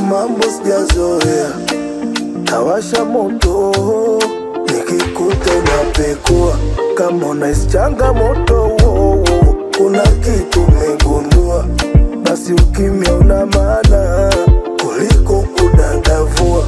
mambo sijazoea, tawasha moto nikikuta unapekua kama unahisi changamoto wo, wo, kuna kitu umegundua, basi ukimya una maana kuliko kudadavua.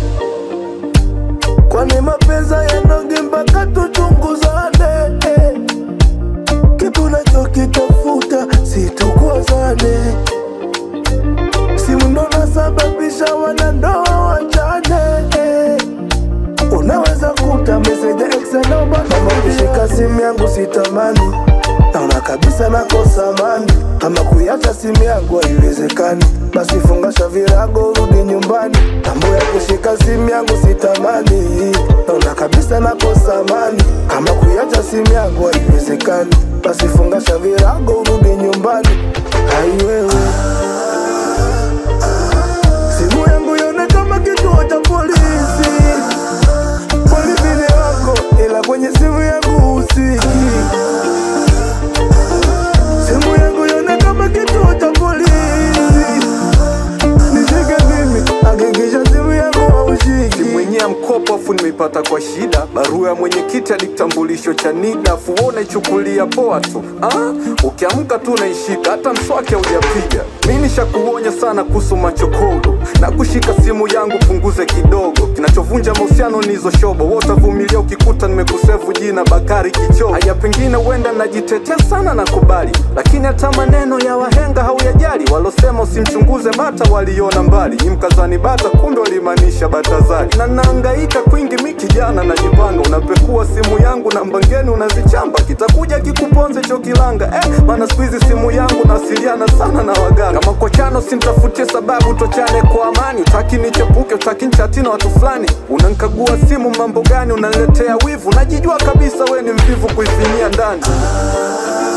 Kwani mapenzi yanoge mpaka tuchunguzane eh. Kitu unachokitafuta situkozane, simu ndo nasababisha wanandoa wachane eh. Unaweza kuta meseji ex naomba kama kushika simu yangu sitamani, naona kabisa nakosa amani. Kama kuiacha simu yangu haiwezekani, basi fungasha virago rudi nyumbani. Mambo ya kushika simu yangu sitamani, naona kabisa nakosa amani. Kama kuiacha simu yangu haiwezekani, basi fungasha virago rudi nyumbani. Hai wewe simu yangu ione kama kituo cha polisi Polivile wako ila kwenye simu yangu husiki. Simu yangu ione kama kituo cha polisi. Nishike mimi, hakikisha simu yangu haushiki. mwenye mkopo afu nimeipata kwa shida barua ya mwenyekiti hadi kitambulisho cha NIDA afu wewe unaichukulia poa tu ah? Ukiamka tu unaishika hata mswaki haujapiga. Mi nishakuonya sana kuhusu machokodo na kushika simu yangu punguze kidogo. Kinachovunja mahusiano ni hizo shobo, wewe utavumilia ukikuta nimekusevu jina Bakari Kichoo. Haya, pengine huenda najitetea sana na kubali, lakini hata maneno ya wahenga hauyajali. Walosema usimchunguze bata waliona mbali, ni mkazani bata, kumbe walimaanisha Batazali. Na naangaika kwingi, mi kijana najipanga, unapekua simu yangu na mbangeni unazichamba, kitakuja kikuponze chokilanga eh, maana siku hizi simu yangu nawasiliana sana na waganga. Kama kochano simtafutie sababu, tochane kwa amani. Utaki nichepuke, utaki nchati na watu fulani, unankagua simu mambo gani, unaniletea wivu, najijua kabisa we ni mvivu kuifinyia ndani.